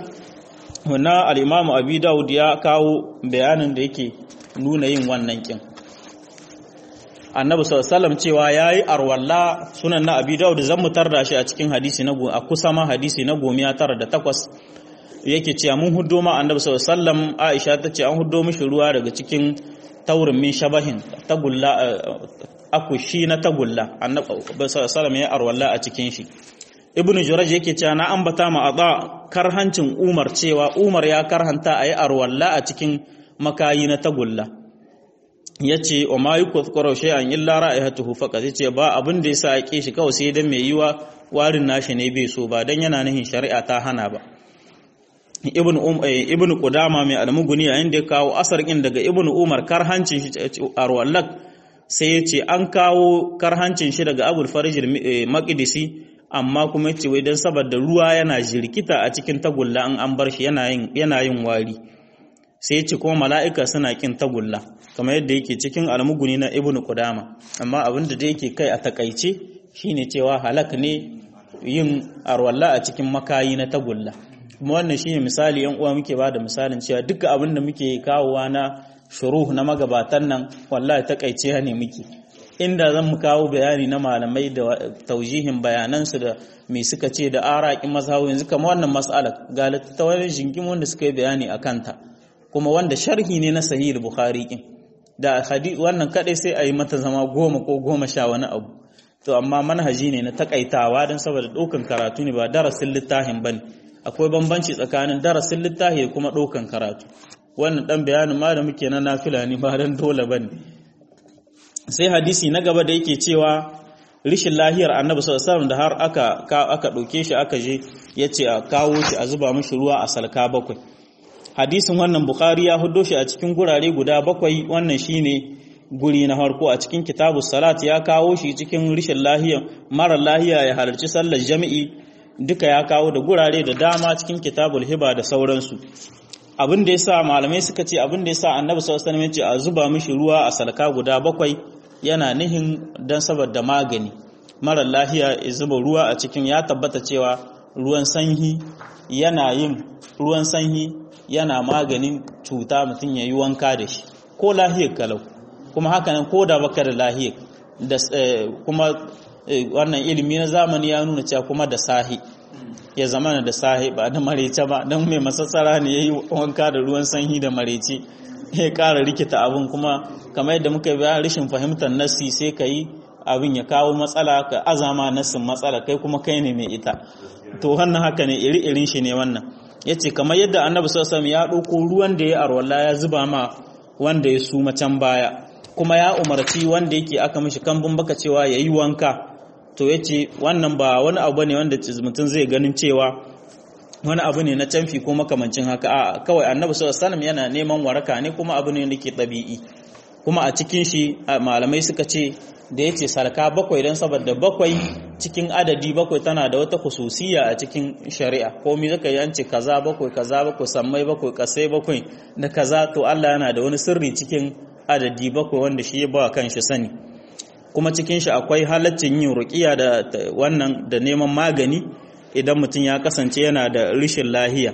S1: na al'imamu abi daud ya kawo bayanin da yake nuna yin wannan kin annabi sallallahu cewa ya yi arwalla sunan na abi daud zan mutar da shi a cikin hadisi na a kusa ma hadisi na gomiya tara da takwas yake cewa mun huddo ma annabi sallallahu aisha ta ce an huddo mishi ruwa daga cikin taurin min shabahin tagulla akushi na tagulla annabi sallallahu ya arwalla a cikin shi ibn juraj yake cewa na ambata ma ada karhancin umar cewa umar ya karhanta ayi arwalla a cikin makayi na tagulla yace wa ma yukthqaru shay'an illa ra'ihatuhu faqat yace ba abin da yasa ake shi kawai sai dan mai yiwa warin nashi ne bai so ba dan yana nihin shari'a ta hana ba ibn um ibn qudama mai almuguni yayin da ya kawo asar din daga ibn umar karhancin shi arwallak sai yace an kawo karhancin shi daga abul farij maqdisi amma kuma ce wai don saboda ruwa yana jirkita a cikin tagulla an an bar shi yana yin wari sai ya ce kuma mala'ika suna kin tagulla kamar yadda yake cikin almuguni na ibnu kudama amma abin da yake kai a takaice shine cewa halak ne yin arwalla a cikin makayi na tagulla kuma wannan shine misali yan uwa muke bada misalin cewa duka abin da muke kawowa na shuruh na magabatan nan wallahi takaice ne muke inda zan mu kawo bayani na malamai da taujihin bayanansu da me suka ce da araƙin mazhabu yanzu kama wannan mas'alar ga littattafan jingim wanda suka yi bayani a kanta kuma wanda sharhi ne na sahih bukhari kin da hadith wannan kadai sai a yi mata zama goma ko goma sha wani abu to amma manhaji ne na takaitawa don saboda ɗaukan karatu ne ba darasin littafin bane akwai bambanci tsakanin darasin littafi da kuma ɗaukan karatu wannan dan bayanin ma da muke na nafila ne ba dan dole bane sai hadisi na gaba da yake cewa rishin lahiyar annabi sallallahu alaihi da har aka aka dauke shi aka je yace a kawo shi a zuba mishi ruwa a salka bakwai hadisin wannan bukhari ya hudo shi a cikin gurare guda bakwai wannan shine guri na harko a cikin kitabu salat ya kawo shi cikin rishin lahiya mara lahiya ya halarci sallar jami'i duka ya kawo da gurare da dama cikin kitabul hiba da sauransu abin da yasa malamai suka ce abin da yasa annabi sallallahu alaihi wasallam ya ce a zuba mishi ruwa a salka guda bakwai yana nihin dan saboda magani mara lahiya ya zuba ruwa a cikin ya tabbata cewa ruwan sanyi yana yin ruwan sanyi yana maganin cuta mutum ya yi wanka da shi ko lahiyar kalau kuma hakanan ko da baka da lahiyar da kuma wannan ilimi na zamani ya nuna cewa kuma da sahi ya zama da sahi ba da marece ba don mai masassara ne ya yi wanka da ruwan sanyi da marece ya kara rikita abin kuma kamar yadda muka biya rashin fahimtar nassi sai ka yi abin ya kawo matsala ka azama nassin matsala kai kuma kai ne mai ita to wannan haka ne iri-irin shi ne wannan ya ce kamar yadda annabi sassan ya ɗauko ruwan da ya arwalla ya zuba ma wanda ya suma can baya kuma ya umarci wanda yake aka mishi kambun baka cewa ya yi wanka to ya ce wannan ba wani abu ne wanda mutum zai ganin cewa wani abu ne na canfi ko makamancin haka a kawai annabi sallallahu yana neman waraka ne kuma abu ne da ke ɗabi'i kuma a cikin shi malamai suka ce da ya ce sarka bakwai don saboda bakwai cikin adadi bakwai tana da wata khususiya a cikin shari'a komi zaka yi an ce kaza bakwai kaza bakwai sammai bakwai kasai bakwai da kaza to Allah yana da wani sirri cikin adadi bakwai wanda shi ya ba kan shi sani kuma cikin shi akwai halaccin yin ruqiya da wannan da neman magani idan mutum ya kasance yana da rishin lahiya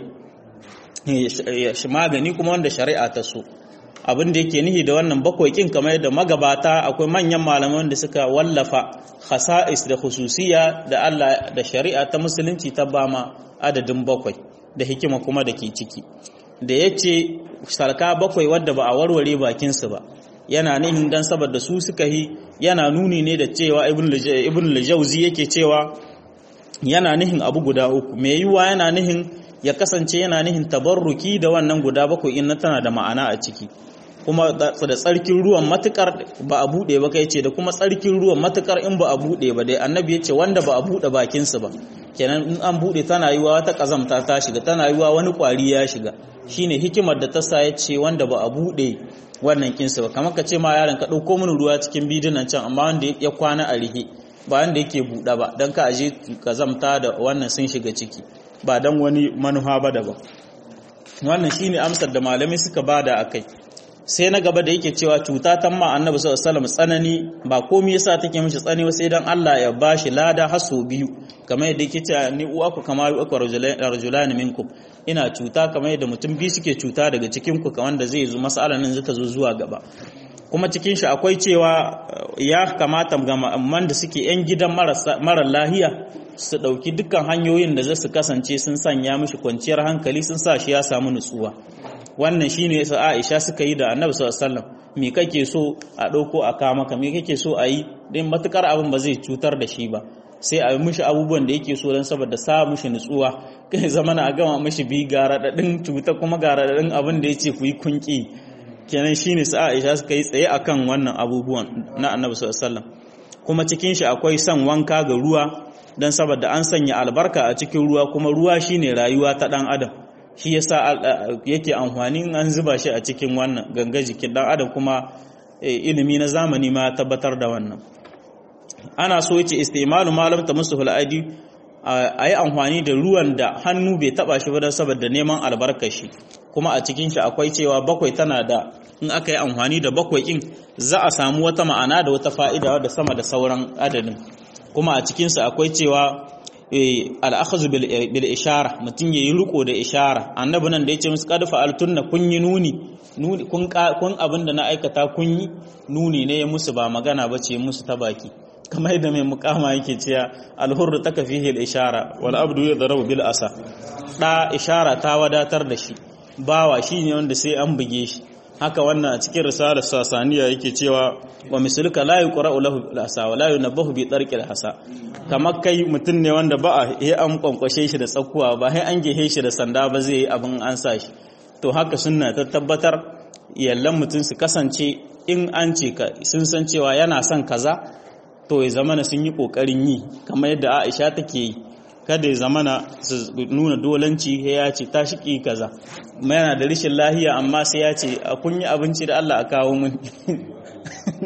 S1: magani kuma wanda shari'a ta so abin da yake nihi da wannan bakwai kin kamar yadda magabata akwai manyan malaman da suka wallafa khasa'is da khususiya da Allah da shari'a ta musulunci ta bama adadin bakwai da hikima kuma da ke ciki da yace sarka bakwai wadda ba a warware bakin su ba yana nihin dan saboda su suka yi yana nuni ne da cewa ibn al-jawzi yake cewa yana nihin abu guda uku me yiwa yana nihin ya kasance yana nihin tabarruki da wannan guda bakwai in tana da ma'ana a ciki kuma da tsarkin ruwan matukar ba a bude ba kai ce da kuma tsarkin ruwan matukar in ba a bude ba dai annabi ya ce wanda ba a bude bakinsu ba kenan in an bude tana yiwa wata kazamta ta shiga tana yiwa wani kwari ya shiga shine hikimar da ta sa ya ce wanda ba a bude wannan kinsu ba kamar ka ce ma yaron ka dauko mini ruwa cikin bidinan can amma wanda ya kwana a rihe ba wanda yake buɗe ba don ka aje kazamta da wannan sun shiga ciki ba don wani manufa ba daban wannan shine amsar da malamai suka bada akai sai na gaba da yake cewa cuta ta ma annabi sallallahu alaihi tsanani ba komai yasa take mishi tsani ba sai dan Allah ya bashi lada haso biyu kamar yadda yake cewa ni uwaku kama uku rajulan minkum ina cuta kamar yadda mutum biyu suke cuta daga cikin ku wanda zai zo mas'alan nan zata zo zuwa gaba kuma cikin shi akwai cewa ya kamata ga man da suke yan gidan mara lahiya su dauki dukkan hanyoyin da za su kasance sun sanya mishi kwanciyar hankali sun sa shi ya samu nutsuwa wannan shine yasa Aisha suka yi da Annabi sallallahu alaihi wasallam me kake so a dauko a kama ka me kake so a yi din matukar abin ba zai cutar da shi ba sai a yi mishi abubuwan da yake so don saboda sa mishi nutsuwa kai zamana a gama mishi bi ga radadin cuta kuma ga radadin abin da yace ku yi kunki kenan shine su Aisha suka yi tsaye akan wannan abubuwan na Annabi sallallahu alaihi wasallam kuma cikin shi akwai son wanka ga ruwa dan saboda an sanya albarka a cikin ruwa kuma ruwa shine rayuwa ta dan adam shi yasa yake amfani an zuba shi a cikin wannan ganga jikin dan adam kuma ilimi na zamani ma tabbatar da wannan ana so yace istimalu malam ta musu huladi a yi amfani da ruwan da hannu bai taba shi ba don saboda neman albarkar shi kuma a cikin shi akwai cewa bakwai tana da in aka yi amfani da bakwai in za a samu wata ma'ana da wata fa'ida da sama da sauran adadin kuma a cikinsu akwai cewa al'akhazu bil ishara mutum yayi riko da ishara annabi nan da yace musu qad fa'altunna kun yi nuni nuni kun kun abinda na aikata kun yi nuni ne musu ba magana bace musu ta baki kamar yadda mai mukama yake cewa alhurru taka fihi al ishara wal abdu yadrabu bil asa da ishara ta wadatar da shi bawa shine wanda sai an buge shi haka wannan a cikin risalar sasaniya yake cewa wa misalika la yuqra'u lahu bil asa wa la yunabbahu bi tarqil hasa kamar kai mutum ne wanda ba a yi an kwankwashe shi da tsakuwa ba sai an gehe shi da sanda ba zai yi abin an sa shi to haka sunna ta tabbatar yallan mutum su kasance in an ce ka sun san cewa yana son kaza to ya zamana sun yi kokarin yi kamar yadda Aisha take yi kada ya zamana su nuna dolanci ya ce ta shiki kaza yana da rishin lahiya amma sai ya ce a kun yi abinci da Allah a kawo mun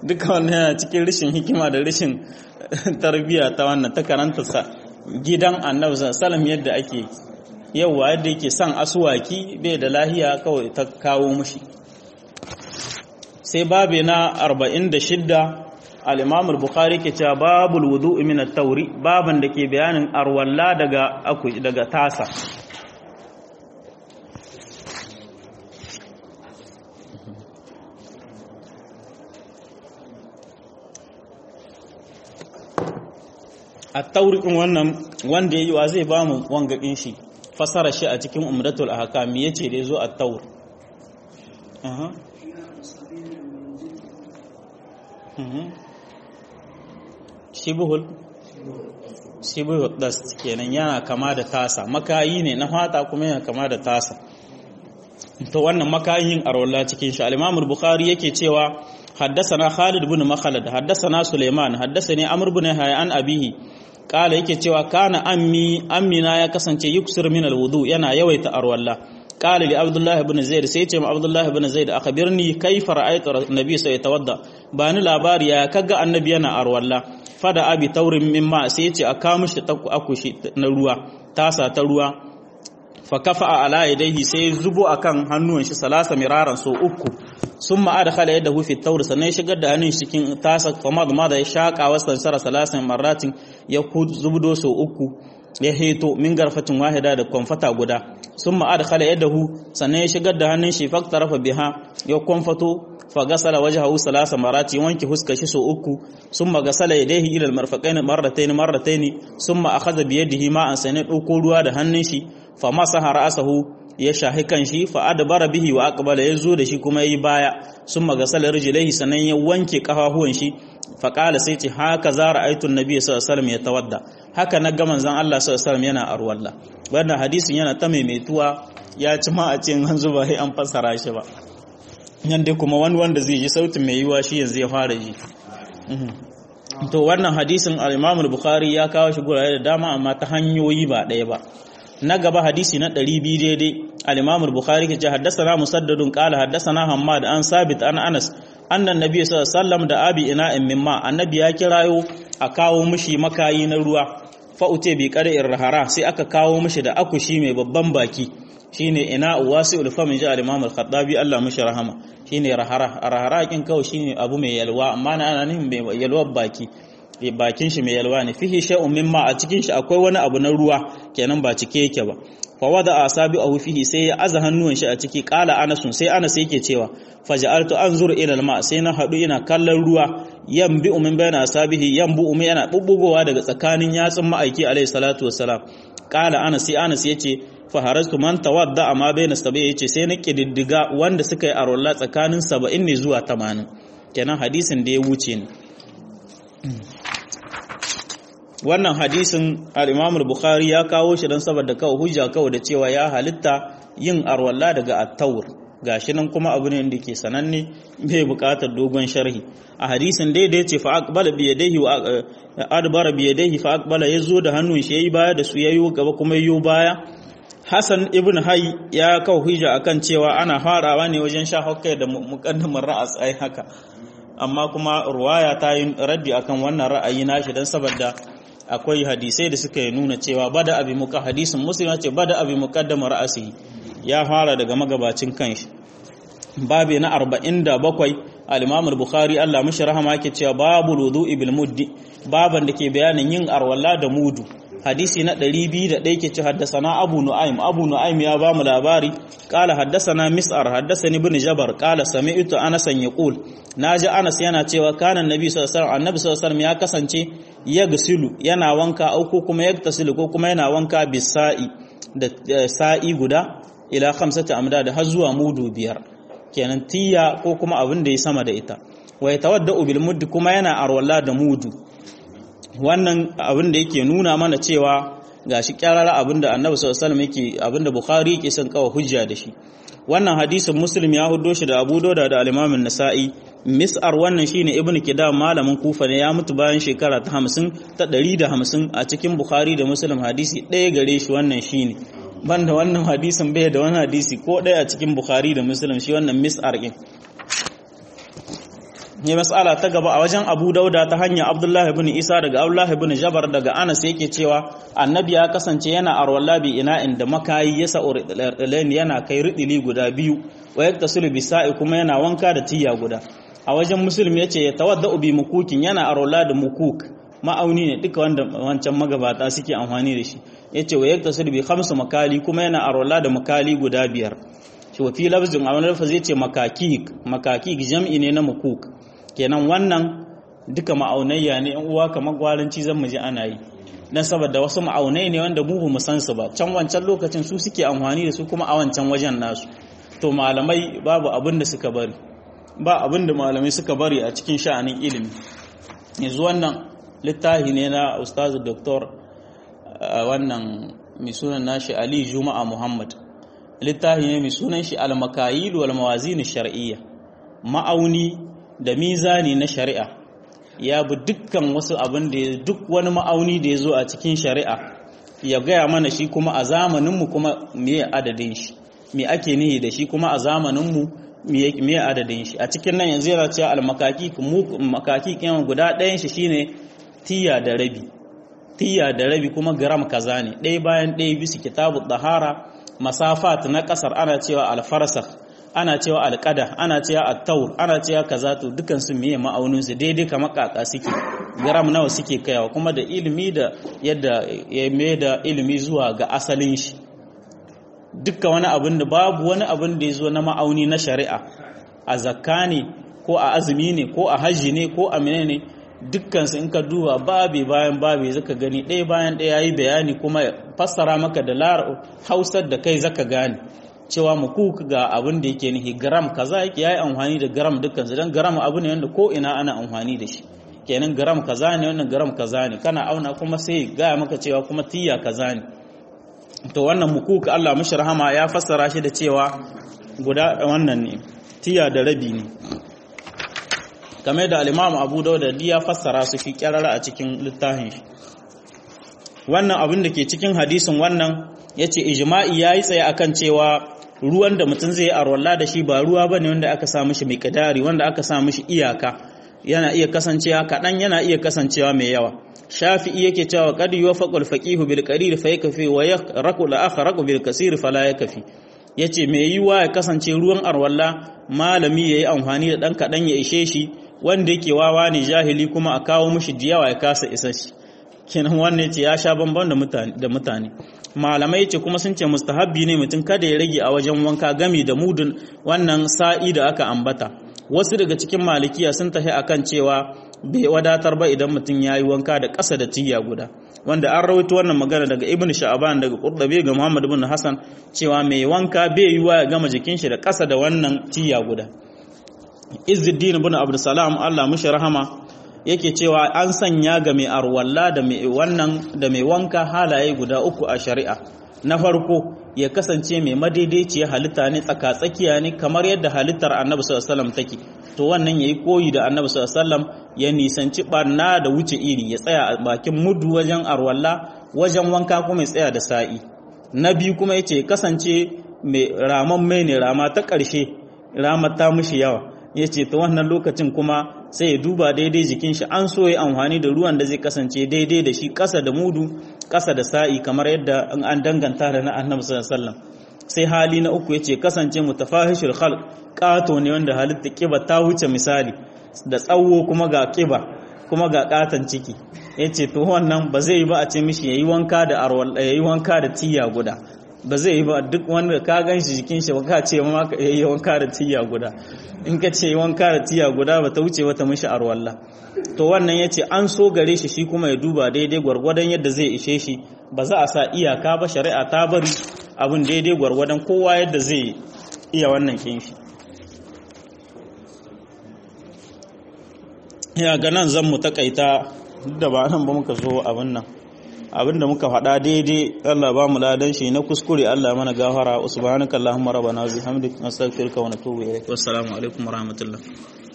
S1: duka wannan yana cikin rashin hikima da rashin tarbiyya ta wannan ta karanta sa gidan annabi sallallahu yadda ake yauwa yadda yake son asuwaki bai da lahiya kawai ta kawo mushi sai babe na 46 al-imam al-bukhari ke cewa babul wudu'i min at-tawri baban da ke bayanin arwalla daga aku daga tasa at-tawri din wannan wanda yayi wa zai ba mu wangadin shi fasara shi a cikin umdatul ahkam yace da yazo at-tawr aha shibuhul shibuhul dast kenan yana kama da tasa makayi ne na fata kuma yana kama da tasa to wannan makayin arwalla cikin shi al-Imam al-Bukhari yake cewa haddathana Khalid ibn Makhlad haddathana Sulaiman haddathani Amr ibn Hayyan abihi kala yake cewa kana ammi ammina ya kasance yuksir min al-wudu yana yawaita arwalla قال لعبد الله بن زيد سيتم عبد الله بن زيد اخبرني كيف رايت النبي سيتوضا بani labari ya kaga annabi yana arwalla fada abi taurin mimma sai yace a kawo mishi akushi na ruwa tasa ta ruwa fa kafa ala yadayhi sai zubo akan hannuwan shi salasa miraran so uku summa adkhala yadahu fi tawr sannan shigar da hannun cikin tasa kuma da da ya shaka wasan sara salasan marratin ya zubdo so uku ya heto min garfatin wahida da kwamfata guda sun ma'ad khala yadahu sannan ya shigar da hannun shi faktarafa biha ya kwamfato fa gasala wajhahu salasa marati wanke huska shi so uku summa gasala yadayhi ila almarfaqain marratayn marratayn summa akhadha bi yadihi ma'an sanai dauko ruwa da hannun shi fa masaha ra'sahu ya shahi kan shi fa adbara bihi wa aqbala yazo da shi kuma yayi baya summa gasala rijlaihi sannan ya wanke kafafuwan shi fa qala sai ce haka za ra'aytu an-nabiy sallallahu alaihi wasallam yatawadda haka na ga manzon Allah sallallahu alaihi wasallam yana arwalla wannan hadisin yana ta maimaituwa ya ci ma a cikin hanzu ba sai an fassara shi ba nan dai kuma wani wanda zai ji sautin mai yiwa shi yanzu ya fara ji to wannan hadisin al-Imam al-Bukhari ya kawo shi gurare da dama amma ta hanyoyi ba ɗaya ba na gaba hadisi na 200 daidai al-Imam al-Bukhari ke ce haddathana Musaddadun qala haddathana Hammad an Sabit an Anas annan nabi sallallahu alaihi wasallam da abi ina'in mimma annabi ya kirayo a kawo mishi makayi na ruwa fa ute bi qada'ir rahara sai aka kawo mishi da akushi mai babban baki shine ina wasi'ul fam ji al-Imam al-Khattabi Allah mishi rahama shine rahara rahara kin kawo shine abu mai yalwa amma na ana nihin mai yalwa baki bakin shi mai yalwa ne fihi shay'un mimma a cikin shi akwai wani abu na ruwa kenan ba cike yake ba fa wada asabi'ahu fihi sai ya aza hannuwan shi a ciki qala anasun sai anas yake cewa faja'altu anzur ila al-ma sai na hadu ina kallon ruwa yambi min bayna asabihi yambu umi yana bubbugowa daga tsakanin yatsun ma'aiki alayhi salatu wassalam qala anas sai anas yace fa harastu man tawadda amma bayna sabi yace sai na kididdiga wanda suka yi arwalla tsakanin 70 ne zuwa 80 kenan hadisin da ya wuce ne wannan hadisin al-Imam al-Bukhari ya kawo shi dan saboda kawai hujja kawai da cewa ya halitta yin arwalla daga at-tawr gashi nan kuma abu ne da ke sananne bai buƙatar dogon sharhi a hadisin dai da yace fa aqbala bi yadayhi wa adbara bi yadayhi fa aqbala yazo da hannun shi yayi baya da su yayi gaba kuma yayi baya Hassan ibn Hay ya kawo hujja akan cewa ana farawa ne wajen sha hokkai da muqaddamar ra'as ai haka amma kuma ruwaya ta yi raddi akan wannan ra'ayi nashi dan saboda akwai hadisai da suka nuna cewa bada abi muka hadisin muslim ce bada abi muqaddama ra'asi ya fara daga magabacin kanshi babi na 47 al-imam al-bukhari Allah mishi rahama yake cewa babul wudu'i bil muddi baban da ke bayanin yin arwalla da mudu hadisi na 201 ke ce haddasana abu nu'aym abu nu'aym ya ba mu labari qala haddasana mis'ar haddasani ibn jabar qala sami'tu anas yaqul naji anas yana cewa kana annabi sallallahu alaihi wasallam annabi sallallahu alaihi wasallam ya kasance yagsilu yana wanka au ko kuma yaktasilu ko kuma yana wanka bisa'i da sa'i guda ila khamsati amda da har zuwa mudu biyar kenan tiya ko kuma abin da ya sama da ita wa yatawaddau bil mudd kuma yana arwalla da mudu wannan abin da yake nuna mana cewa gashi kyarara abin da annabi sallallahu alaihi wasallam yake abin da bukhari yake son kawo hujja da shi wannan hadisin muslim ya huddo shi da abu dauda da al-imam an-nasa'i mis'ar wannan shine ibnu kidam malamin kufa ne ya mutu bayan shekara ta 50 ta 150 a cikin bukhari da muslim hadisi ɗaya gare shi wannan shine banda wannan hadisin bai da wani hadisi ko ɗaya a cikin bukhari da muslim shi wannan mis'ar din ya mas'ala ta gaba a wajen Abu Dauda ta hanyar Abdullahi ibn Isa daga Abdullahi ibn Jabar daga Anas yake cewa annabi ya kasance yana arwalla bi ina inda makayi ya sa'ur yana kai ridili guda biyu wa yaktasilu bi sa'i kuma yana wanka da tiya guda a wajen Muslim yace ya tawadda bi mukukin yana arwalla da mukuk ma'auni ne duka wanda wancan magabata suke amfani da shi yace wa yaktasilu bi khamsu makali kuma yana arwalla da makali guda biyar shi wa fi lafzin a wani lafazi yace makakik makakik jam'i ne na mukuk kenan wannan duka ma'aunayya ne yan uwa kamar gwaranci zan mu ji ana yi dan saboda wasu ma'aunai ne wanda mu mu san su ba can wancan lokacin su suke amfani da su kuma a wancan wajen nasu to malamai babu abin da suka bari ba abin da malamai suka bari a cikin sha'anin ilimi yanzu wannan littafi ne na ustazu doktor wannan mai sunan nashi ali juma'a muhammad littafi ne mai sunan shi al-makayil wal mawazin shar'iyya ma'auni da mizani na shari'a ya bi dukkan wasu abin da duk wani ma'auni da ya zo a cikin shari'a ya gaya mana shi kuma a zamaninmu kuma miye adadin shi me ake nihi da shi kuma a zamaninmu miye adadin shi a cikin nan yanzu yana cewa almakaki makaki kiyan guda ɗayan shi shine tiya da rabi tiya da rabi kuma gram kaza ne ɗaya bayan ɗaya bisa kitabu dahara masafat na ƙasar ana cewa alfarsakh ana cewa alƙada ana cewa attaur ana cewa kaza to dukan su miye ma'aunin su daidai kamar kaka suke gram nawa suke kaiwa kuma da ilimi da yadda ya mai da ilimi zuwa ga asalin shi dukkan wani abin da babu wani abin da ya zo na ma'auni na shari'a a zakka ne ko a azumi ne ko a hajji ne ko a menene dukkan su in ka duba babe bayan babe zaka gani ɗaya bayan ɗaya yayi bayani kuma fassara maka da hausar da kai zaka gane cewa muku ga abin da yake nihi gram kaza yake yayi amfani da gram dukkan dan gram abu ne wanda ko ina ana amfani da shi kenan gram kaza ne wannan gram kaza ne kana auna kuma sai ga maka cewa kuma tiya kaza ne to wannan mukuk Allah mishi rahama ya fassara shi da cewa guda wannan ne tiya da rabi ne game da al-Imam Abu Dawud da ya fassara su shi kyarara a cikin littafin shi wannan abin da ke cikin hadisin wannan yace ijma'i yayi tsaye akan cewa ruwan da mutum zai arwalla da shi ba ruwa bane wanda aka sa mishi mai kadari wanda aka sa mishi iyaka yana iya kasancewa kaɗan yana iya kasancewa mai yawa shafi'i yake cewa qad yuwafaqul faqihu bil qarir fa yakfi wa yaqraqu la akhraqu bil kasir fala yakfi yace mai yiwa ya kasance ruwan arwalla malami yayi amfani da dan kaɗan ya ishe shi wanda yake wawa ne jahili kuma a kawo mishi diyawa ya kasa isa shi kenan wannan ce ya sha bamban da mutane malamai ce kuma sun ce mustahabbi ne mutum kada ya rage a wajen wanka gami da mudun wannan sa'i da aka ambata wasu daga cikin malikiya sun tafi akan cewa bai wadatar ba idan mutum ya yi wanka da ƙasa da tiya guda wanda an rawaito wannan magana daga ibn sha'aban daga qurdabi ga muhammad ibn hasan cewa mai wanka bai yiwa ya gama jikin shi da ƙasa da wannan tiya guda izzuddin ibn abdussalam Allah mishi rahama yake cewa an sanya ga mai arwalla da mai wannan da mai wanka halaye guda uku a shari'a na farko ya kasance mai madaidaiciya halitta ne tsaka-tsakiya ne kamar yadda halittar annabi sallallahu alaihi wasallam take to wannan yayi koyi da annabi sallallahu alaihi wasallam ya nisanci barna da wuce iri ya tsaya a bakin mudu wajen arwalla wajen wanka kuma ya tsaya da sa'i na biyu kuma yace kasance mai raman mai ne rama ta ƙarshe ramar ta mushi yawa yace to wannan lokacin kuma sai ya duba daidai jikin shi an so ya amfani da ruwan da zai kasance daidai da shi ƙasa da mudu ƙasa da sa'i kamar yadda an danganta da na annabi sallallahu alaihi wasallam sai hali na uku yace kasance mutafahishul khalq kato ne wanda halitta kiba ta wuce misali da tsawo kuma ga kiba kuma ga katan ciki yace to wannan ba zai yi ba a ce mishi yayi wanka da arwal yayi wanka da tiya guda ba zai yi ba duk wanda ka gan shi jikin shi ba ka ce ma ka yi wanka da tiya guda in ka ce wanka da tiya guda ba ta wuce wata mishi arwalla to wannan yace an so gare shi shi kuma ya duba daidai gwargwadon yadda zai ishe shi ba za a sa iyaka ba shari'a ta bari abin daidai gwargwadon kowa yadda zai iya wannan kin shi ya ga nan zan mu takaita duk da ba nan ba muka zo abin nan abinda muka faɗa daidai Allah ba mu ladan shi na kuskure Allah mana gafara subhanakallahumma rabbana wa bihamdika nastaghfiruka wa natubu ilaik wassalamu alaikum warahmatullahi